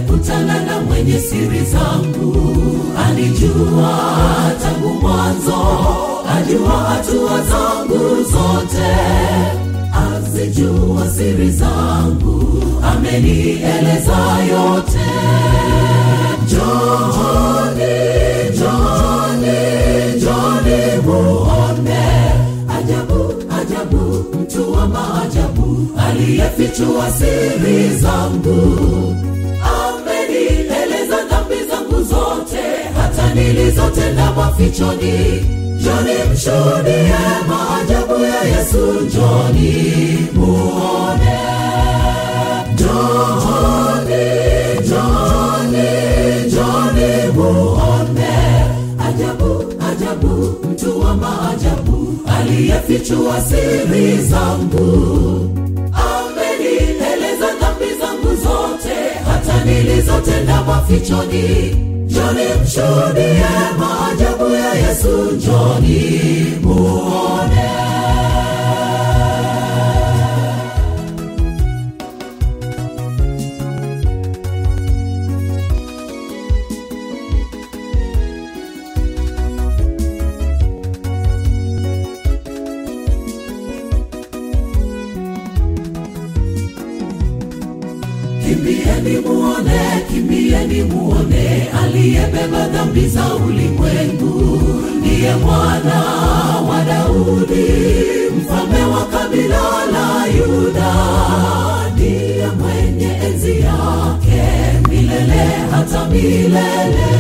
nimekutana na mwenye siri zangu, anijua tangu mwanzo, ajua hatua zangu zote, azijua siri zangu, amenieleza yote. Njoni, njoni, njoni muone ajabu, ajabu, mtu wa maajabu aliyefichua siri zangu, amenieleza dhambi zangu zote, hata nilizotenda mafichoni. Njoni mshuhudie maajabu ya Yesu, njoni muone. Njoni, njoni, njoni muone ajabu, ajabu, mtu wa maajabu aliyefichua siri zangu, amenieleza dhambi zangu zote, hata nilizotenda mafichoni. Njoni mshuhudie maajabu ya Yesu, njoni muone. Kimbieni muone, kimbieni muone, aliyebeba dhambi za ulimwengu, ndiye mwana wa Daudi, mfalme wa kabila la Yuda, ndiye mwenye enzi yake milele hata milele.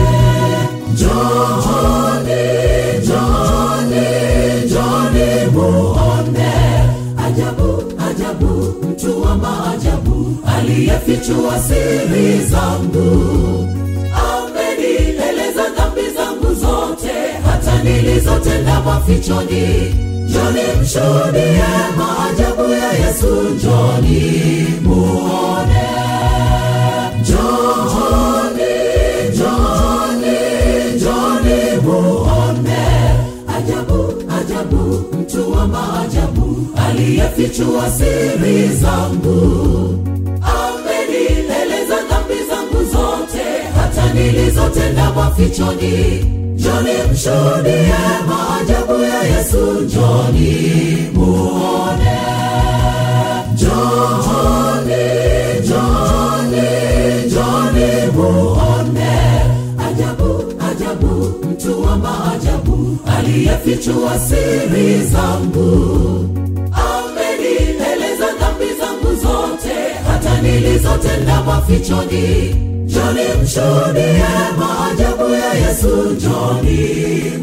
Njoni, njoni, njoni muone ajabu, ajabu, mtu wa maajabu aliyefichua siri zangu, amenieleza dhambi zangu zote, hata nilizotenda mafichoni. Njoni mshuhudie maajabu ya Yesu, njoni muone. Njoni, njoni, njoni muone ajabu, ajabu, mtu wa maajabu aliyefichua siri zangu, amenieleza dhambi zangu zote, hata nilizotenda mafichoni. Njoni mshuhudie maajabu ya Yesu, njoni muone. Njoni, njoni, njoni muone ajabu, ajabu, mtu wa maajabu aliyefichua siri zangu, amenieleza dhambi zangu zote, hata nilizotenda mafichoni. Njoni mshuhudie maajabu ya Yesu, njoni